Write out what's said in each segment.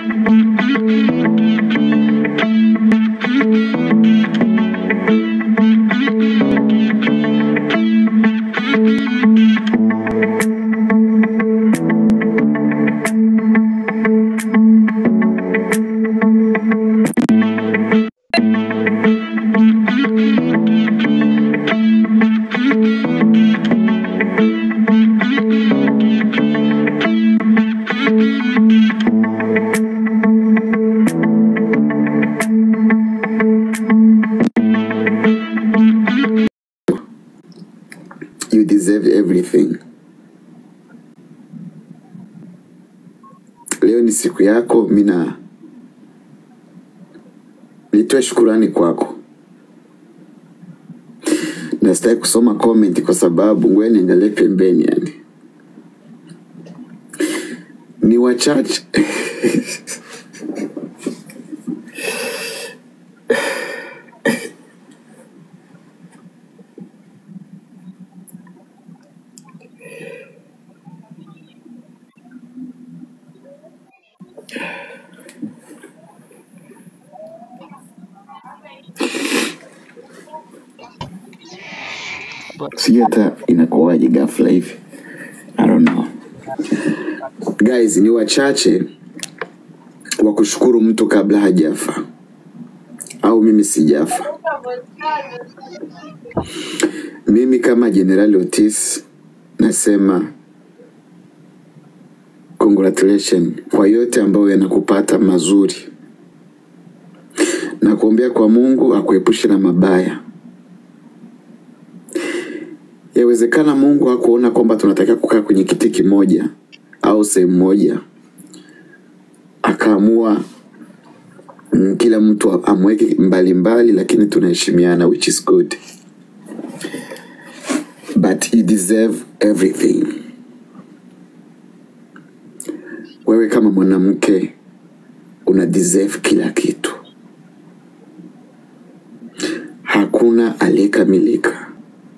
You deserve everything. Leo ni siku yako, mina nitoe shukurani kwako. Na sitaki kusoma comment kwa sababu ngoja niangalie pembeni, yani ni wachache sijui hata inakuwaje ghafla hivi I don't know. Guys, ni wachache wa kushukuru mtu kabla hajafa au mimi sijafa. Mimi kama Jenerali Otis nasema congratulation kwa yote ambayo yanakupata mazuri, na kuombea kwa Mungu akuepushe na mabaya. Yawezekana Mungu hakuona kwamba tunatakiwa kukaa kwenye kiti kimoja au sehemu moja, akaamua mm, kila mtu amweke mbalimbali mbali, lakini tunaheshimiana which is good but you deserve everything. Wewe kama mwanamke una deserve kila kitu. Hakuna aliyekamilika.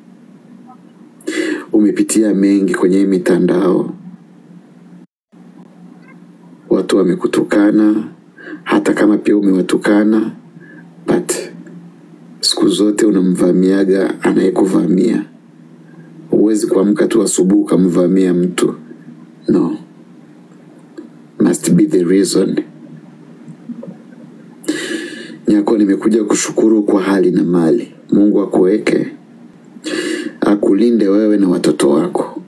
Umepitia mengi kwenye hii mitandao, watu wamekutukana, hata kama pia umewatukana, but siku zote unamvamiaga anayekuvamia. Huwezi kuamka tu asubuhi ukamvamia mtu, no, must be the reason. Nyako, nimekuja kushukuru kwa hali na mali. Mungu akuweke, akulinde wewe na watoto wako.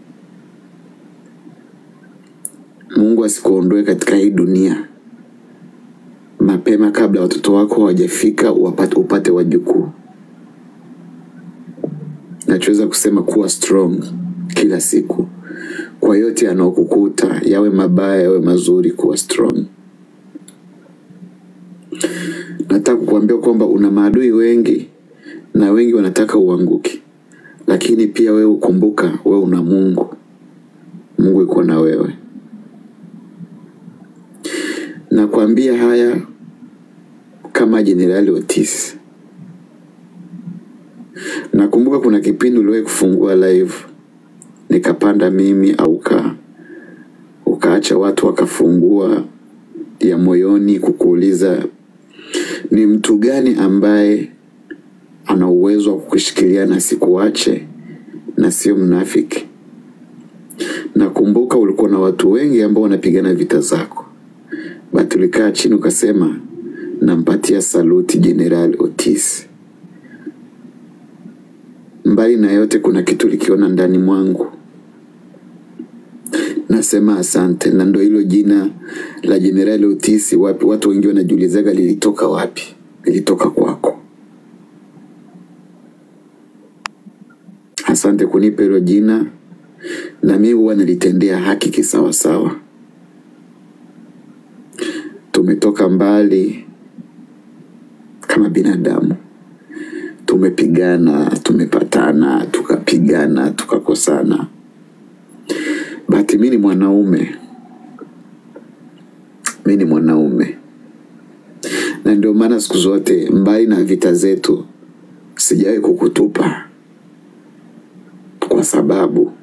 Mungu asikuondoe katika hii dunia mapema kabla watoto wako hawajafika, wapate- upate wajukuu. Nachoweza kusema kuwa strong kila siku kwa yote yanaokukuta, yawe mabaya yawe mazuri, kuwa strong. Nataka kukuambia kwamba una maadui wengi na wengi wanataka uanguke, lakini pia wewe ukumbuka, wewe una Mungu. Mungu yuko na wewe. Nakwambia haya kama Jenerali Otis. Nakumbuka kuna kipindi uliwahi kufungua live nikapanda mimi au uka ukaacha watu wakafungua ya moyoni kukuuliza ni mtu gani ambaye ana uwezo wa kukushikilia na sikuache na sio mnafiki. Nakumbuka ulikuwa na watu wengi ambao wanapigana vita zako, but ulikaa chini ukasema, nampatia saluti Jenerali Otis. Mbali na yote, kuna kitu likiona ndani mwangu, nasema asante, na ndo hilo jina la Jenerali Otis. Wapi watu wengi wanajiulizaga lilitoka wapi? Lilitoka kwako. Asante kunipa hilo jina, na mimi huwa nalitendea haki kisawasawa. Tumetoka mbali kama binadamu, tumepigana, tumepatana, tukapigana, tukakosana. Bahati mimi ni mwanaume, mimi ni mwanaume, na ndio maana siku zote, mbali na vita zetu, sijawahi kukutupa kwa sababu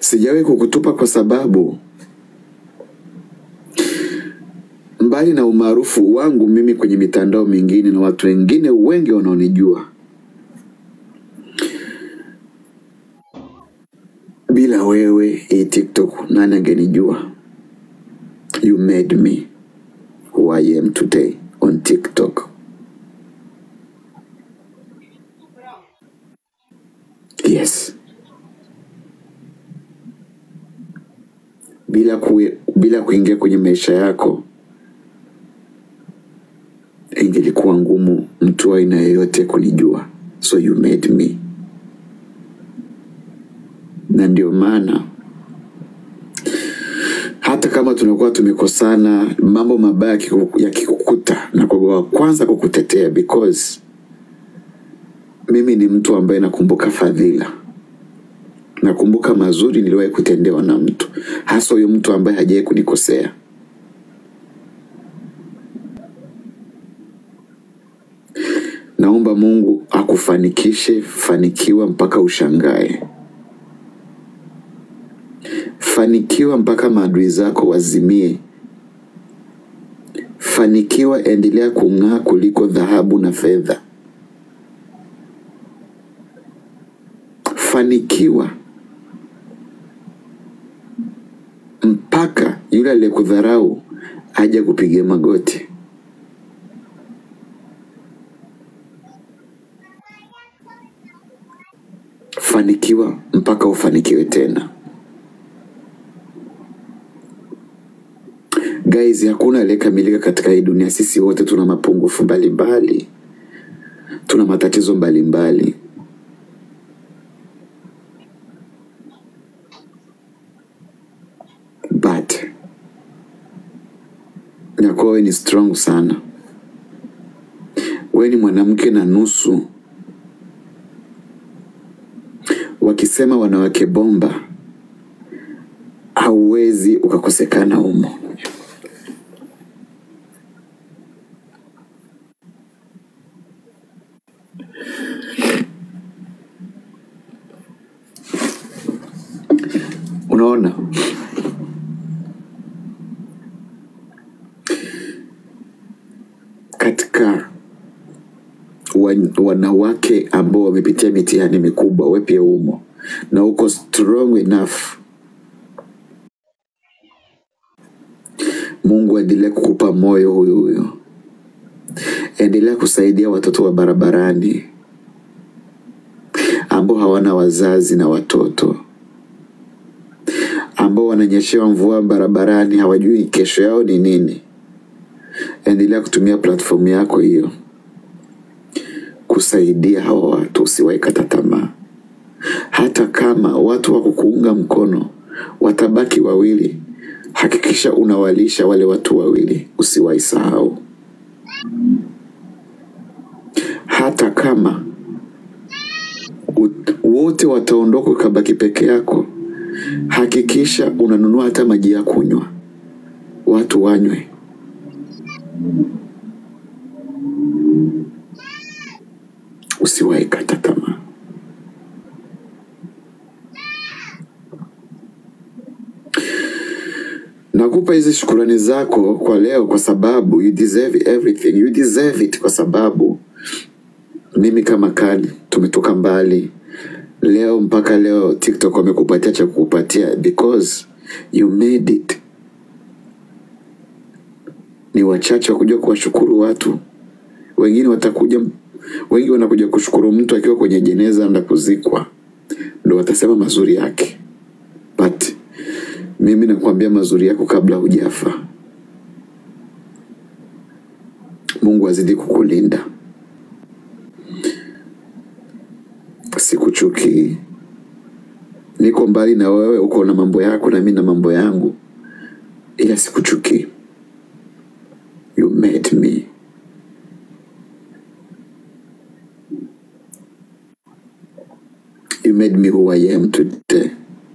sijawahi kukutupa kwa sababu mbali na umaarufu wangu mimi kwenye mitandao mingine na watu wengine wengi wanaonijua bila wewe hii tiktok nani angenijua you made me who i am today on tiktok yes bila kue, bila kuingia kwenye maisha yako ingelikuwa ngumu mtu wa aina yoyote kunijua so you made me na ndio maana hata kama tunakuwa tumekosana mambo mabaya yakiku- yakikukuta na kwa wa kwanza kukutetea because mimi ni mtu ambaye nakumbuka fadhila nakumbuka mazuri niliwahi kutendewa na mtu hasa huyo mtu ambaye hajawahi kunikosea naomba mungu akufanikishe fanikiwa mpaka ushangae fanikiwa mpaka maadui zako wazimie fanikiwa endelea kung'aa kuliko dhahabu na fedha fanikiwa mpaka yule aliyekudharau aje kupigia magoti fanikiwa mpaka ufanikiwe tena guys hakuna aliyekamilika katika hii dunia sisi wote tuna mapungufu mbalimbali tuna matatizo mbalimbali but nakuwa wewe ni strong sana wewe ni mwanamke na nusu wakisema wanawake bomba hauwezi ukakosekana humo unaona katika wan- wanawake ambao wamepitia mitihani mikubwa we pia umo na uko strong enough mungu aendelee kukupa moyo huyu huyu endelea kusaidia watoto wa barabarani ambao hawana wazazi na watoto ambao wananyeshewa mvua barabarani hawajui kesho yao ni nini endelea kutumia platform yako hiyo kusaidia hawa watu usiwahi kata tamaa hata kama watu wa kukuunga mkono watabaki wawili hakikisha unawalisha wale watu wawili usiwahi sahau hata kama ut- wote wataondoka ukabaki peke yako hakikisha unanunua hata maji ya kunywa watu wanywe usiwahi kata tamaa nakupa hizi shukurani zako kwa leo kwa sababu you deserve everything you deserve it kwa sababu mimi kama kali tumetoka mbali leo mpaka leo tiktok wamekupatia cha kukupatia because you made it ni wachache wakuja kuwashukuru watu wengine watakuja wengi wanakuja kushukuru mtu akiwa kwenye jeneza na kuzikwa ndo watasema mazuri yake but mimi nakwambia mazuri yako kabla hujafa mungu azidi kukulinda sikuchukii niko mbali na wewe uko na mambo yako na mi na mambo yangu ila sikuchukii you made me you made me who i am today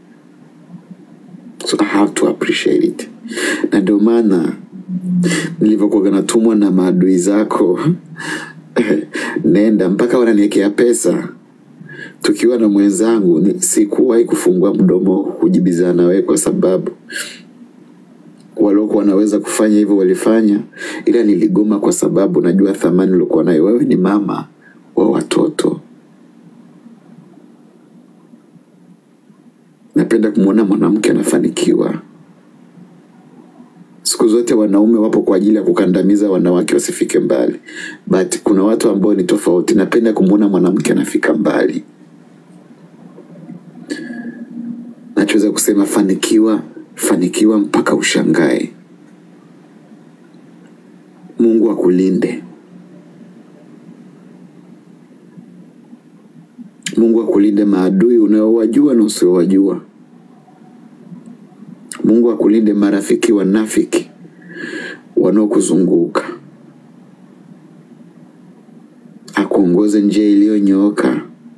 so i have to appreciate it na ndio maana nilivyokuwa natumwa na maadui zako nenda mpaka wananiekea pesa tukiwa na mwenzangu ni- sikuwahi kufungua mdomo kujibizana na wewe kwa sababu waliokuwa wanaweza kufanya hivyo walifanya, ila niligoma kwa sababu najua thamani uliokuwa nayo. Wewe ni mama wa watoto. Napenda kumwona mwanamke anafanikiwa. Siku zote wanaume wapo kwa ajili ya kukandamiza wanawake wasifike mbali, but kuna watu ambao ni tofauti. Napenda kumwona mwanamke anafika mbali. Nachoweza kusema fanikiwa, fanikiwa mpaka ushangae. Mungu akulinde, Mungu akulinde maadui unaowajua na usiowajua. Mungu akulinde marafiki wanafiki wanaokuzunguka, akuongoze njia iliyonyooka.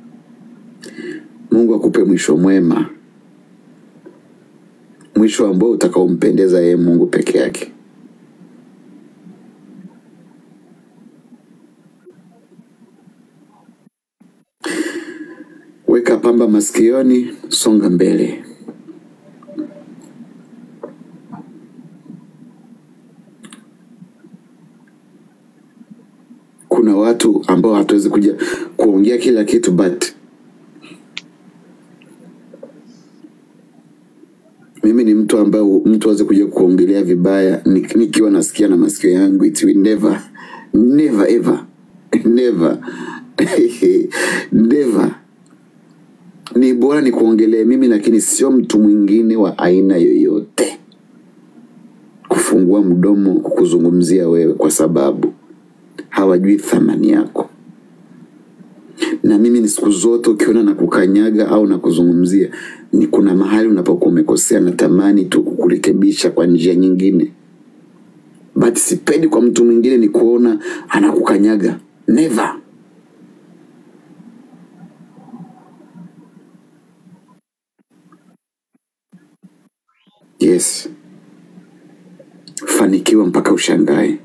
Mungu akupe mwisho mwema, mwisho ambao utakaompendeza yeye Mungu peke yake. Weka pamba masikioni, songa mbele. Kuna watu ambao hatuwezi kuja kuongea kila kitu but mimi ni mtu ambaye mtu aweze kuja kuongelea vibaya ni- nikiwa nasikia na masikio yangu it will never never ever never never ni bora ni kuongelee mimi lakini sio mtu mwingine wa aina yoyote kufungua mdomo kukuzungumzia wewe kwa sababu hawajui thamani yako na mimi ni siku zote ukiona na kukanyaga au na kuzungumzia ni kuna mahali unapokuwa umekosea natamani tu kukurekebisha kwa njia nyingine but sipendi kwa mtu mwingine ni kuona anakukanyaga never yes fanikiwa mpaka ushangae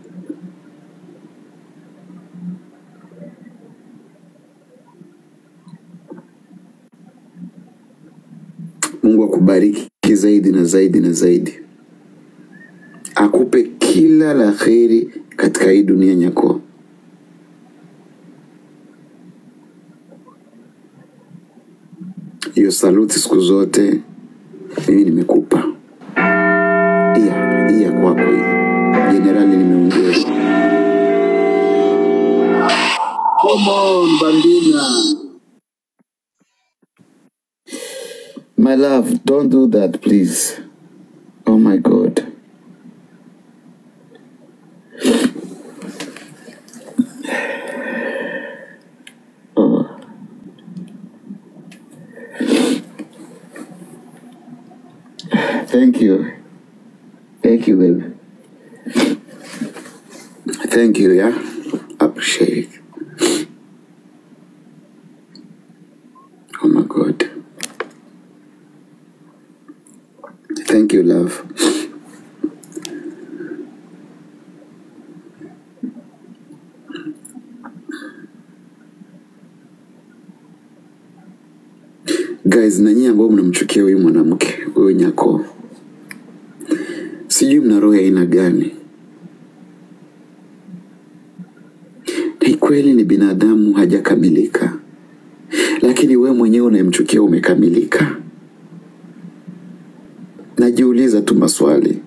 mungu akubariki zaidi na zaidi na zaidi akupe kila la kheri katika hii dunia nyako hiyo saluti siku zote mimi nimekupa iya iya kwako hii jenerali nimeongea Come on, Bambina. my love don't do that please oh my god oh. thank you thank you baby thank you yeah appreciate it oh my god thank you love guys na nyie ambao mnamchukia huyu mwanamke huyu nyako sijui mna roho ya aina gani ni kweli ni binadamu hajakamilika lakini we mwenyewe unayemchukia umekamilika najiuliza tu maswali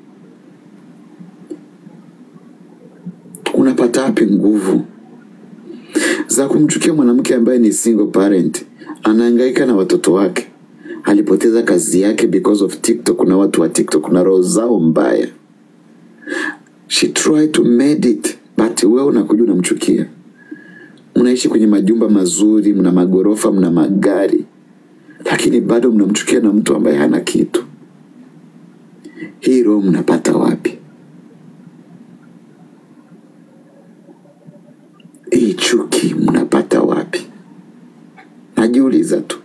unapata wapi nguvu za kumchukia mwanamke ambaye ni single parent anahangaika na watoto wake alipoteza kazi yake because of tiktok na watu wa tiktok na roho zao mbaya she tried to made it but wewe unakuja unamchukia mnaishi kwenye majumba mazuri mna magorofa mna magari lakini bado mnamchukia na mtu ambaye hana kitu hii roho mnapata wapi hii chuki mnapata wapi najiuliza tu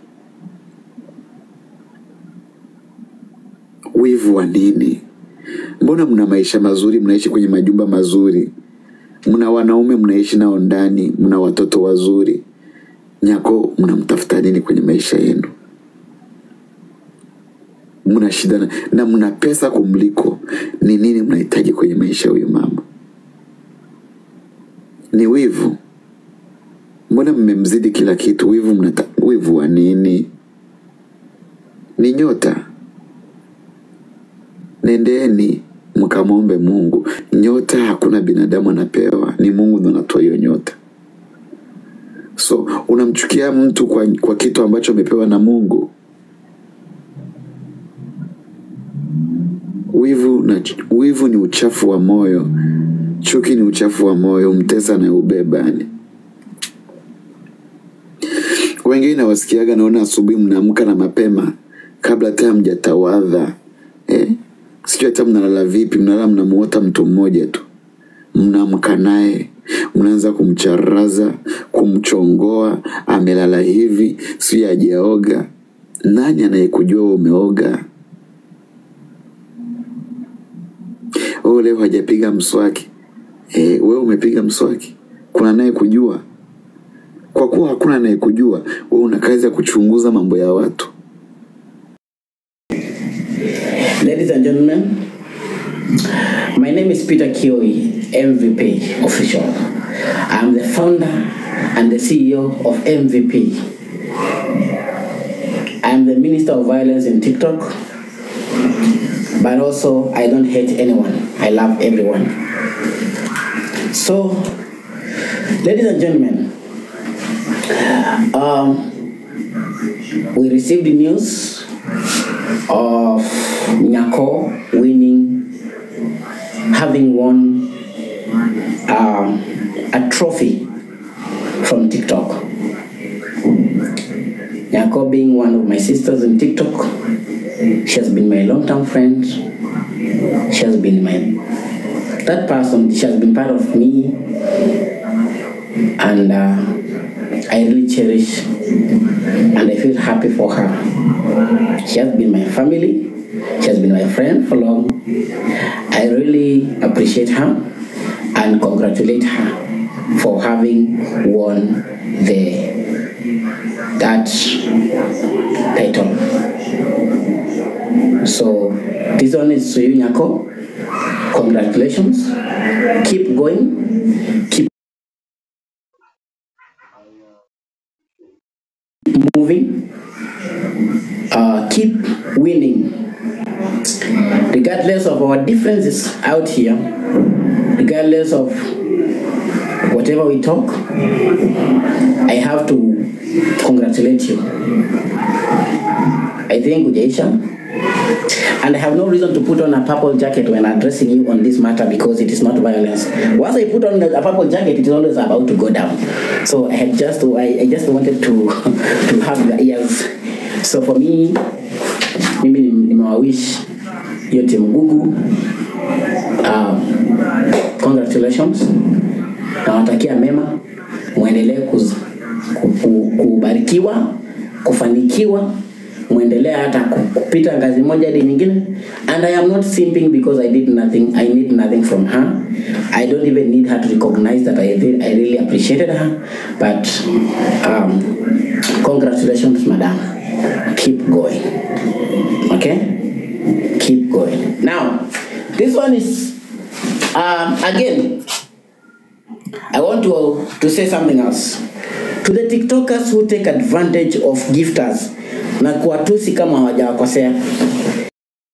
wivu wa nini mbona mna maisha mazuri mnaishi kwenye majumba mazuri mna wanaume mnaishi nao ndani mna watoto wazuri Nyako, mnamtafuta nini kwenye maisha yenu? Mna shida na, na mna pesa kumliko, ni nini mnahitaji kwenye maisha ya huyu mama? Ni wivu? Mbona mmemzidi kila kitu? Wivu mnata, wivu wa nini? Ni nyota. Nendeni mkamwombe Mungu. Nyota hakuna binadamu anapewa, ni Mungu ndo anatoa hiyo nyota. So unamchukia mtu kwa, kwa kitu ambacho amepewa na Mungu. Wivu, na, wivu ni uchafu wa moyo, chuki ni uchafu wa moyo, mtesa anayeubeba yani. Wengine nawasikiaga, naona asubuhi mnaamka na mapema kabla hata hamjatawadha eh? Sijui hata mnalala vipi, mnalala mnamuota mtu mmoja tu, mnaamka naye mnaanza kumcharaza, kumchongoa, amelala hivi, sijui hajaoga. Nani anayekujua wewe umeoga? Wewe leo hajapiga mswaki eh, wewe umepiga mswaki, kuna naye kujua? Kwa kuwa hakuna anayekujua, wewe una kazi ya kuchunguza mambo ya watu. Ladies and gentlemen, my name is Peter Kioi, MVP official. I'm the founder and the CEO of MVP. I'm the Minister of Violence in TikTok, but also I don't hate anyone. I love everyone. So, ladies and gentlemen, um, we received the news of Nyako winning, having won um, a trophy from TikTok. Nyako being one of my sisters in TikTok, she has been my long-term friend. She has been my that person. She has been part of me, and uh, I really cherish and I feel happy for her. She has been my family. She has been my friend for long. I really appreciate her and congratulate her for having won the that title. So this one is to you, Nyako. Congratulations. Keep going. Keep moving. Uh, keep winning. Regardless of our differences out here, regardless of whatever we talk, I have to congratulate you. I think Ujaisha. And I have no reason to put on a purple jacket when addressing you on this matter because it is not violence. Once I put on a purple jacket, it is always about to go down. So I had just I, I just wanted to to have the ears. So for me, mimi nimewawish hiyo timu Gugu um, congratulations, nawatakia mema, mwendelee kuz- ku- ku- kubarikiwa, kufanikiwa mwendelee hata ku- kupita ngazi moja hadi nyingine and i am not simping because i did nothing i need nothing from her i don't even need her to recognize that i, re- I really appreciated her but um, congratulations madam keep going okay keep going now this one is um, again I want to, to say something else. To the TikTokers who take advantage of gifters na kuwatusi kama hawajawakosea.